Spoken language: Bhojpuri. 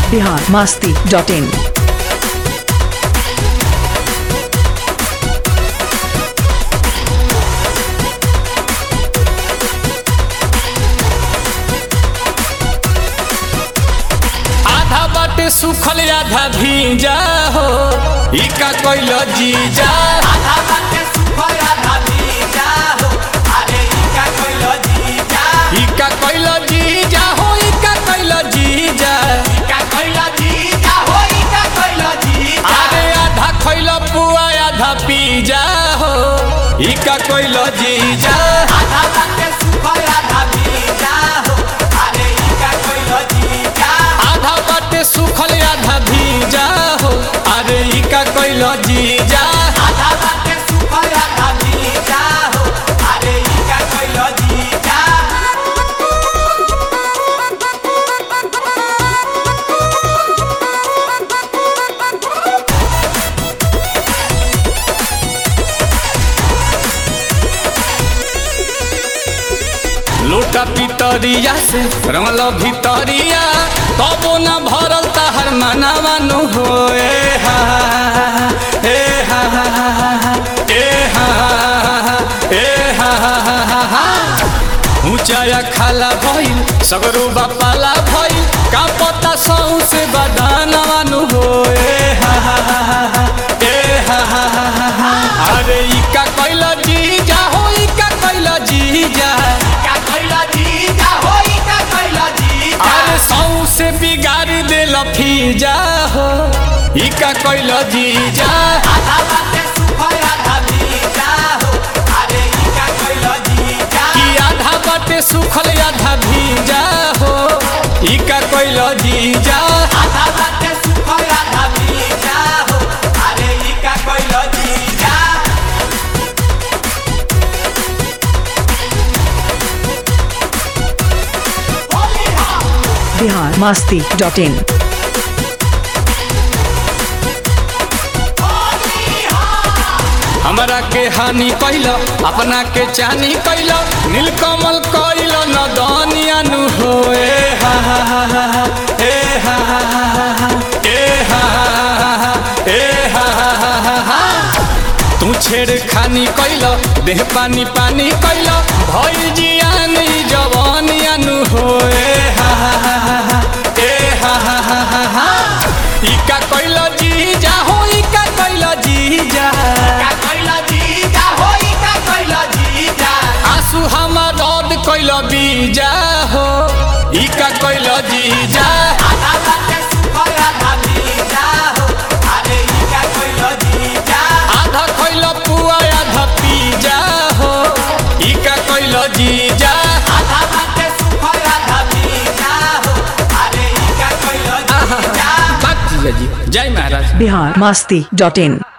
बिहार मास्ती डॉट इन आधा बाटे सुखल आधा भीजा हो ई का कोइल जीजा आधा बाटे सुखल आधा भीजा हो अरे ई का कोइल जीजा ई का कोइल जीजा हो ई का कोइल जीजा ई का कोइल जीजा हो ई का कोइल जीजा अरे आधा खइल पुआ आधा पीजा हो ई का कोइल जीजा आधा बाटे सुखल आधा भीजा हो अरे ई का कोइल जीजा आधा बाटे सुखल आधा भीजा हो अरे ई का कोइल जीजा आधा बाटे सुखल आधा भीजा हो अरे ई का कोइल जीजा लोटा पितरिया से रमल भितरिया तबो न भरल तहर मनावानु हो ए हा ए हा ए हा ए हा ऊंचाया खाला भइल सगरो बापाला भइल का पता सौ से बदानवानु हो ए हा ए हा अरे ई का कैल जीजा हो ई का कैल जीजा का कोइल जीजा हो ई का कोइल जीजा अरे सौ से बिगाड़ दे लफीजा हो ई का कैल जीजा आधा बाटे सुखल आधा भीजा हो अरे ई का कोइल जीजा कि आधा बाटे सुखल आधा भीजा हो ई का कैल जीजा आधा बाटे सुखल आधा भीजा हो अरे ई का कोइल जीजा बिहार मास्ती डॉट इन हमरा के हानि कैल अपना के चानी कैल नीलकमल कैल नदनिया नु हो ए हा हा हा हा हा, ए हा हा हा हा हा, ए हा हा हा हा, ए हा हा हा हा हा। तू छेड़ खानी कैल देह पानी पानी कैल भई जियान ई जवानिया नु हो ए हा हा हा हा हा, ए हा हा हा हा हा। ई का कैल जीजा हो ई का कैल जीजा का कोइल जीजा हो ई का कोइल जीजा आंसू हमार रद कैल बीजा हो ई का कैल जीजा आधा बाटे सुखल आधा भीजा हो अरे ई का कोइल जीजा आधा कैल पुआ आधा पीजा हो ई का कैल जीजा आधा बाटे सुखल आधा भीजा हो अरे ई का कोइल जीजा बात जीजा जी जय महाराज बिहार मास्ती डॉट इन